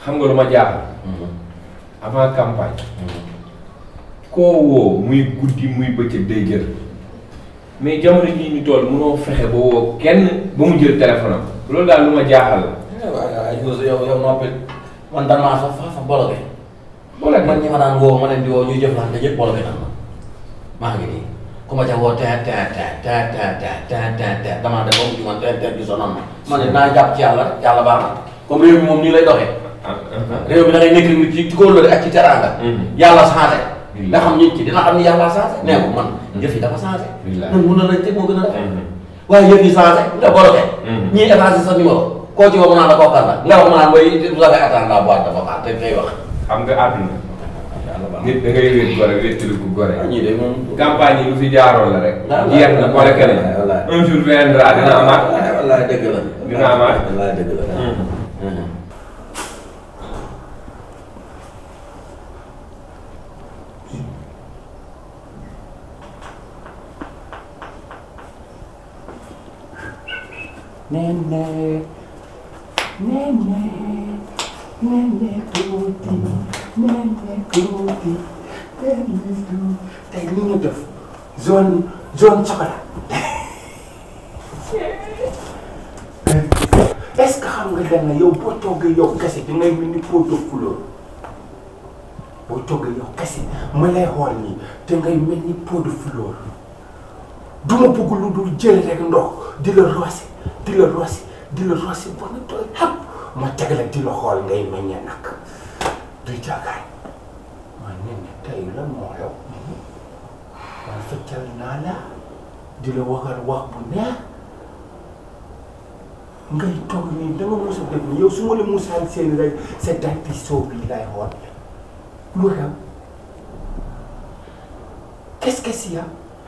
xam nga lu ma jaaxal avant campagne koo woo muy guddi muy bëccëg day jël mais jamono jii ñu toll mënoo fexe ba woo kenn ba mu jël téléphone am loolu daal lu ma jaaxal la. waaw ay Youssou yow yow noppi man damaa fa fa fa bloqué. wala man ñi ma daan woo ma leen di woo ñuy jëflante ñëpp bloqué na ma maa ngi nii ku ma ca woo teet teet teet teet teet teet teet teet teet damaa def ba mu man teet teet gi sonal ma ma ne naa jàpp ci yàlla rek yàlla baax na comme réew mi moom nii lay doxee réew mi da ngay nekk nit ci kóllëre ak ci teraanga yàlla changé nga xam nit ki dina xam ni yàlla changé nee ko man yëf yi dafa changé nan mun na lañ teg moo gën a rafet waaye yëf yi changé nga bloqué ñii effacé sa numéro koo ci woo mu naan la kookar la nga wax mu naan booy vous avez atteint la boîte de vocal te tey wax xam nga àdduna nit da ngay wéet gore wéetali ko gore ñii de moom campagne yi lu fi jaaroon la rek wallaay jeex na boole keneen wallaay wallaay. un jour viendra dina amaat wallaay dëgg la Dina amaat. wallaay dëgg la Nene, nene, nene tuuti, nene tuuti, nene tuuti. tey li ñu def zone zone chocolat. est-ce que xam nga dana yow boo toggee yow kese da ngay mel ni pot de couleur boo toggee yow kese ma lay xool nii da ngay mel ni pot de fleur. du ma bëgg lu dul jël rek ndox di la roose di la roose di la roose ba nga tooy xap ma teg la di la xool ngay meññee nag du jagaay ma ne ne tey lan moo xew man feccal naa la di la waxal wax bu neex ngay toog nii da nga mos a def nii yow su ma la musaan seen rek sa danti soow bi lay xool lu xew qu'est-ce que c'est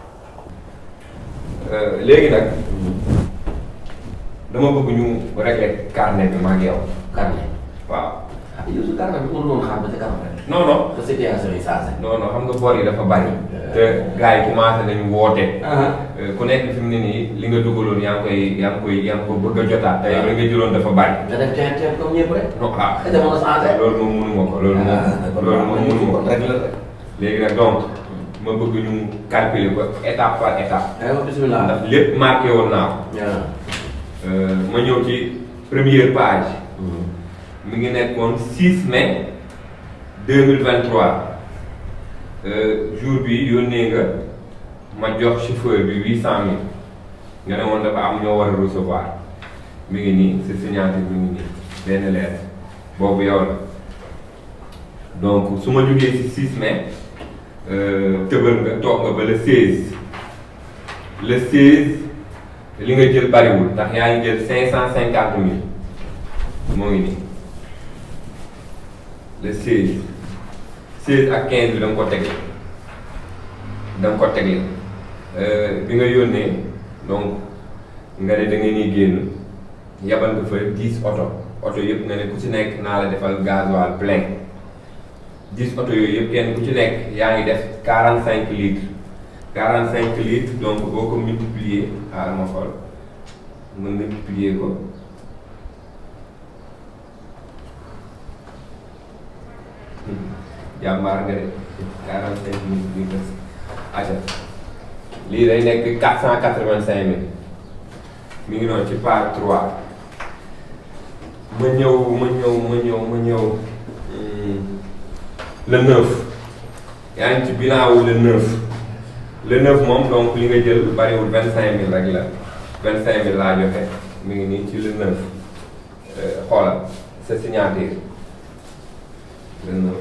léegi nag dama bëgg ñu régler carnet bi ma ak yow carnet waaw ah Youssou carnet bi mënu woon xaar ba ca kanam rek non non ba situation yi changé non non xam nga bor yi dafa bari te gars yi commencé nañu woote ku nekk fi mu ne nii li nga dugaloon yaa ngi koy yaa ngi koy yaa ngi ko bëgg a jotaat te yow li nga jëloon dafa bari nga def teen teen comme ñëpp rek non ah ka jamono changé loolu moom mënuma ko loolu moom loolu moom mënuma ko rek la rek léegi nag donc ma bëgg ñu calculer ko étape par étape aywa bismillah ndax lépp marqué woon naa ko waaw Euh, ma ñëw ci première page mi ngi nekkoon 6 mai 2023 euh, jour bi yónnee nga ma jox chauffeur bi 800000 nga ne woon dafa am ñoo war a recevoir mi ngi nii sa signature mi ngi nii benn lettre boobu yow la donc su ma jógee ci 6 mai euh, tëbal nga toog nga ba le 16 le 16. li nga jël bariwul ndax yaa ngi jël cinq cent cinquante mille moo ngi nii le seize seize ak quinze bi da nga ko tegle da nga ko tegle bi nga yónnee donc nga ne da nga ni génn yabal nga fa dix oto oto yëpp nga ne ku ci nekk naa la defal gasoil plein dix oto yooyu yëpp kenn ku ci nekk yaa ngi def quarante cinq litres 45 litres donc boo ko multiplier xaaral ma xool nga multiplier ko jàmbaar nga de 45 litres aca lii day nekk 485 mille mi ngi noonu ci part 3 ma ñëw ma ñëw ma ñëw ma ñëw le 9 yaa ngi ci bilan wu le 9 le neuf moom donc li nga jël bariwul vingt cinq mille rek la vingt cinq mille laa joxe mi ngi nii ci le neuf xoolal sa signature le neuf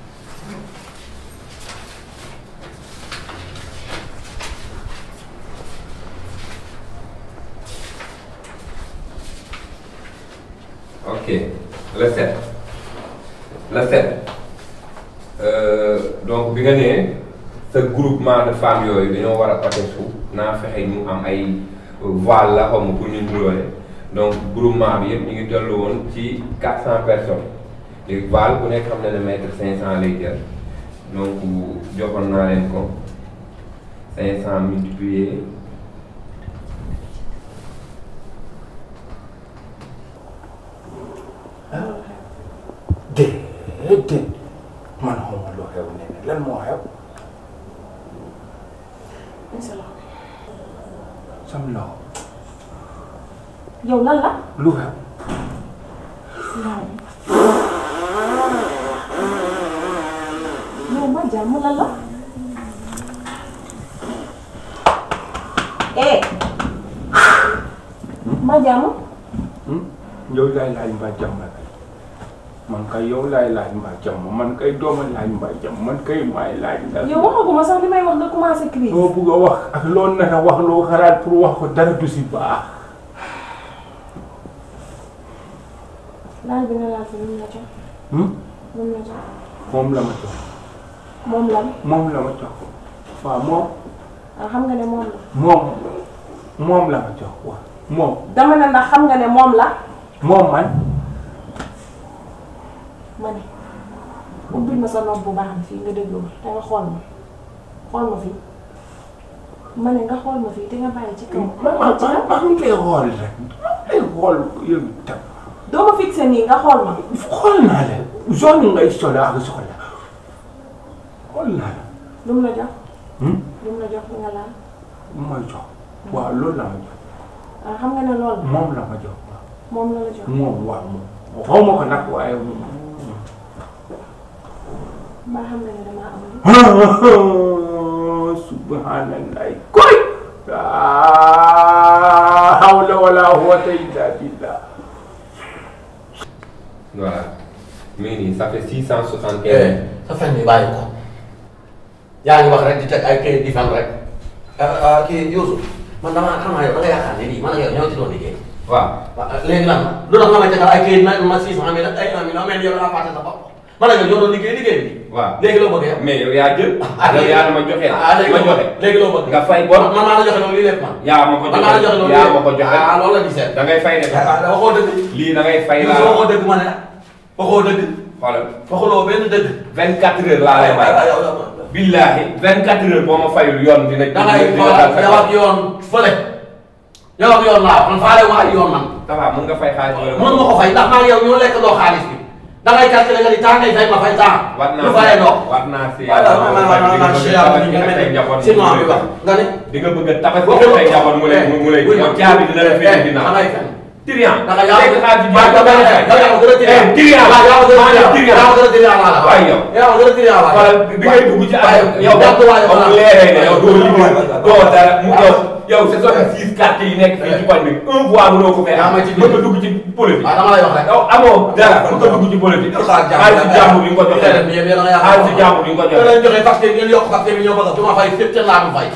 ok le sept le sept donc bi nga nee sa groupement de femmes yooyu dañoo war a pate suuf naa fexe ñu am ay voile la xaw ma pour ñu nduloole donc groupement bi yëpp ñu ngi tollu woon ci quatre cent personnes léegi voile ku nekk xam na ne mètre cinq cent lay jël donc joxoon naa leen ko cinq cent multiplié sa loxo sam loxo yow lan la lu xew waaw yow ma jàmm lan la eh ma jàmm yow laay laaj mbaa jàmm la kay man kay yow laay laaj mbaa jàmm man kay dooma laaj mbaa jàmm man kay maay laaj ndax yow waxaguma sax li may wax nga commencé crise loo bugg a wax ak loo nar a wax loo xalaat pour wax ko dara du si baax laaj bi nga laaj fi lu mu la jox hmm? lu mu la jox moom la ma jox moom lan moom la ma jox waaw moom ah xam nga ne moom la moom moom la ma jox waaw moom dama ne ndax xam nga ne moom la moom man ma ne ubbil ma sa nopp bu baax bi fii nga déglu ma te nga xool ma xool ma fii ma ne nga xool ma fii te nga bàyyi ci kaw man man man man ngi lay xool rek lay xool yow tam doo ma fixé nii nga xool ma xool naa la zone ngay soxla ak soxla xool naa la lu mu la jox hmm? lu mu la jox li nga laal lu ma jox waaw loolu la ma jox ah xam nga ne loolu la moom la ma jox waaw moom la la jox moom waaw moom xaw ma ko nag waaye mbaa xam nga ne damaa am li subhanallah koy hawla wala quwwata illa billah voilà mi ngi nii ça fait six cent soixante eh quinze. sa fen bi bàyyi ko yaa ngi wax rek di teg ay këyit di fen rek ah kii Youssou man damaa xam naa yow da nga yaakaar ne lii man ak yow ñoo ci doon liggéey waaw waaw léegi lan la lu tax nga may tegal ay këyit na ma six cent mille ak ay un million mel ni yow da ngaa fàtte sa bopp man ak yow ñoo doon liggéey liggéey bi waaw léegi loo bëgg yow mais yow yaa jël. ah yow yaa na ma joxe ah léegi ma loo joxe. bëgg léegi loo bëgg nga fay bor. man maa la joxe loolu lii lépp man yaa ma ko man maa la joxe joxe loolu yaa ma ko joxe. ah loolu la di seet da ngay fay de. ah waxoo dëgg lii da ngay fay Youssou laa waxoo dëgg ma ne waxoo dëgg xoolal waxuloo benn dëgg 24 heures laa lay may. billahi 24 heures boo ma fayul yoon dina. da ngay xoolal yow ak yoon fële yow ak yoon laa man faale ma ak yoon man ça va mën nga fay xaalis wala. mën nga ko fay ndax maa ngi yow ñoo lekk doo xaalis bi da ngay calculer nga ni temps ngay fay ma fay temps war naa lu fayee doo war naa si waaw yàlla waaw man man man man si yàlla ñu ngi mel ni si noor bi wax nga ni di nga bëgg a tabax ko say njaboot mu lay mu lay yow caabi dina la féete da ginnaaw. ngay fen Tiriyan. da nga yaa léegi xaalis bi waaw da nga fen da nga gën a tiriyan Tiriyan. waaw yaa gën a Maanaam tiriyan yaa gën a tiriyan laa la waaye yow. yaa gën a tiriyan laa wala bi ngay dugg ci àll yow jàpp waaye ba voilà. mu leeree ne yow doo liggéey doo dara mu yow yow c'est ça six quartiers yi nekk fii ci koñ bi un fois mënoo ko fee yaa am ma ci mën nga dugg ci politique waaw dama lay wax rek yow amoo dara mën nga dugg ci politique xaalis jàmbur yi nga ko joxee yéen yéen da nga yaakaar xaalis jàmbur yi nga ko da joxee leen joxe facture ngeen yokk facture bi ñoo bëgg du ma fay fépp ca laa du fay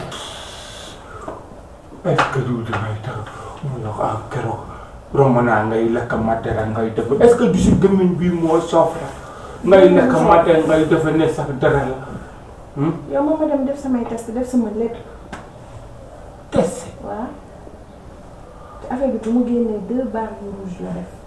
est-ce que du dangay tax mu ne ko ah keroog romb naa ngay lekk matera ngay def est-ce que du si gémmiñ bi moo soof la ngay lekk matera ngay defe ne sax dara la hmm? yow moom ma dem def samay test def sama lépp test waaw te affaire bi bu mu génnee deux barres yu rouge la def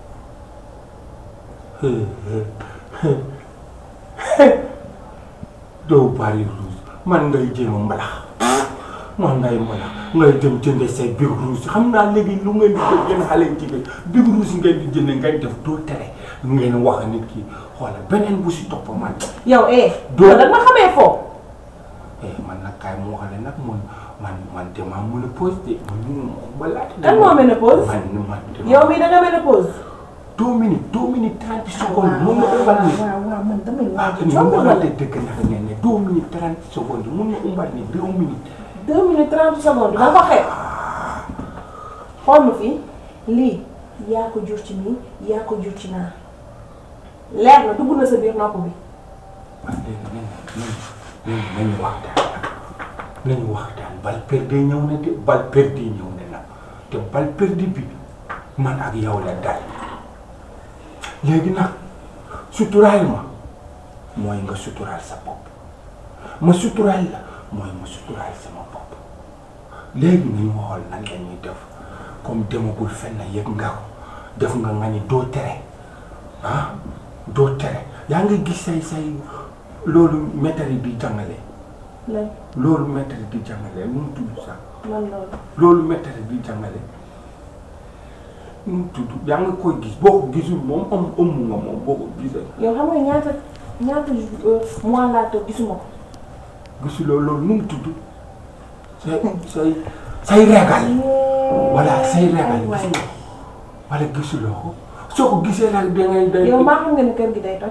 doo bari rouge man ngay jéem a mbalax man ngay mbalax ngay dem jënde say big rouge xam naa léegi lu ngeen di def yéen xale jigéen big rouge ngeen di jënd ngeen def doo tere ngeen wax nit ki xoolal beneen bu si topp man yow eh. Doo- yow da nga ma xamee foofu. eh man nag kaay mu waxale nag man man man damaa mën a pause de man ñu balaa kan moo ménopause. man man dama yow mii da nga ménopause. deux minutes deux minutes trente secondes mun na umbal ni waaw waaw man damay ah waaj ni a mu coono waxante la. dëgg nag nee ne deux minutes trente secondes mun na umbal ni deux minutes deux minutes trente secondes da nga ko xeeb. xool ma fii lii yaa ko jur ci nii yaa ko jur ci naa leer na dugg na sa biir nopp bi. waaw léegi nañu nañu nañu waxtaan nañu waxtaan bal perdu ñëw na de bal perdu ñëw na nag te bal perdu bi man ak yow la dal léegi nag suturaal ma mooy nga suturaal sa bopp ma suturaal la mooy ma suturaal sama bopp léegi nañu xool nan la ñuy def comme demagul fenn yëg nga ko def nga nga ni doo tere ah doo tere yaa ngi gis say say loolu maître bi jàngale lan loolu maître bi jàngale nu mu tudd sax lan loolu. loolu maître bi jàngale nu mu tudd yaa ngi koy gis boo ko gisul moom am ëmm nga moom boo ko gisee yow xam nga ñaata ñaata mois laa toog gisuma ko. gisuloo loolu nu mu tudd say say say regal voilà say regal waay gis nga wala gisuloo ko soo ko gisee nag da ngay da yow maa xam nga ne kër gi day toj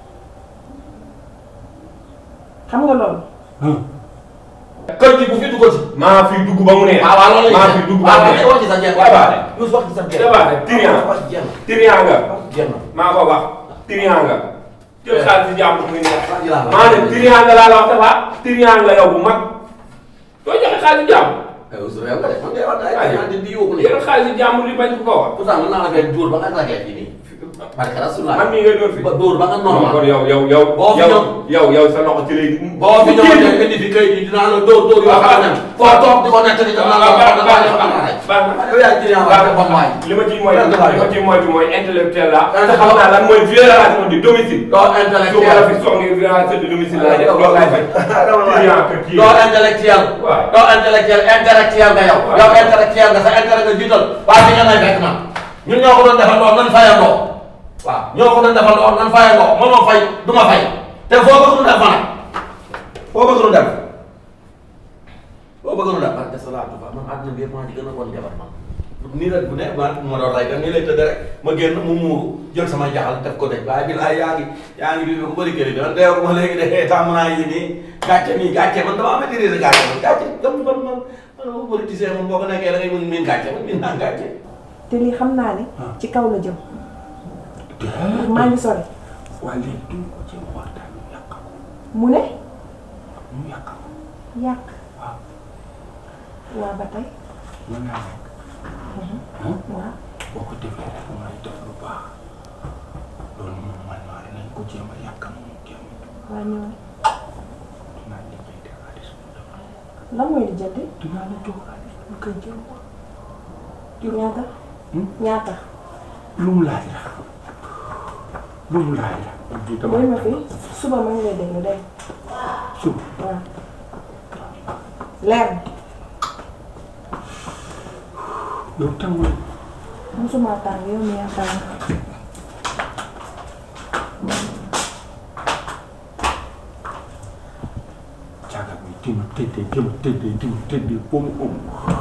xam nga loolu kër gi bu fi dugg ci. maa fi dugg ba mu neex. waaw waaw loolu la maa fi dugg ba waaw mu neex. wax ci sa jeex. Waaw waaw. Youssou wax ci sa jeex. Dafa ne trian. wax jeex na. trian nga. wax jeex na. maa ko wax trian nga. jël xaalis si jàmm muy neex. wax ji laa la. maa ne trian nga laa la wax dafa trian nga yow bu mag. doo joxe xaalis si jàmm. ay Youssou yow nga de man ngay wax ay waaye ay di yóbbu jël xaalis si jàmm li bañ ko ko wax. pourtant mën naa la fay dóor ba nga ragee fii nii. parce que rasulullah. man mii ngay doon fi. ba dóor ba nga non kon normal. yow yow yow. Boo fi yow ñëw. yow yow sa loxo ci lay. boo fi ñëwoon nga indi fi kayit yi dinaa la dóor dóor yoo xam ne foo toog di ko nettali ko naan la wax dëgg yàlla xam naa rek. baax na yow yaa ngi jëriñ wax bon waay. li ma ciy mooy Lan la li ma ciy moytu mooy intellectuel la. Lan la te xam naa lan mooy violation du domicile. doo su ma la intellectuel. fi soxla violation du domicile laa def loolu laay fay. client que kii. doo intellectuel. Waaw. doo intellectuel intellectuel nga yow. Waaw. yow intellectuel nga sa intérêt nga jiital. waaye fi nga may fekk man. ñun ñoo ko doon defandoo nan fayandoo. waaw ñoo ko doon defandoo nan fayandoo mënoo fay du ma fay. te foo bëgg nu def ma nag. foo bëgg nu def. foo bëgg nu def. parce que salaatu fa man àdduna bi yëpp maa ci gën a bon jabar man. nii la bu ne ma ma doon rey nii lay tëdd rek ma génn mu muuru jël sama jaxal def ko de waaye bi laay yaa ngi yaa ngi bi ko bëri kër yi dama deew ma léegi de tàmm naa yi nii gàcce nii gàcce man dama maîtriser gàcce man gàcce dam man man man ma politicien moom boo ko nekkee da ngay mën miin gàcce man miin naa gàcce te lii xam naa ne ci kaw la jëm ndax maa ngi sori waa léegi duñ ko ci waxtaan ñu yàq ko mu ne ñu yàq ko yàq waaw waa ba tey mën naa nekk waaw boo ko defee rek mooy def lu baax loolu moom man maa dinañ ko jéem a yàqam mu jéem waa ñëw dinaa lijjanti xaalis bu def lan mooy di jëndi dinaa la jox xaalis bu koy jël ñaata ñaata lu mu laaj la lu mu laaj la di dama mooy ma fi suba ma ngi lay déglu dégg suba waaw leer yow tàngul na musuma tàng yow mi yaa tàng caaga bi di ma tëddee di ma tëddee di ma tëddee ba mu ëmb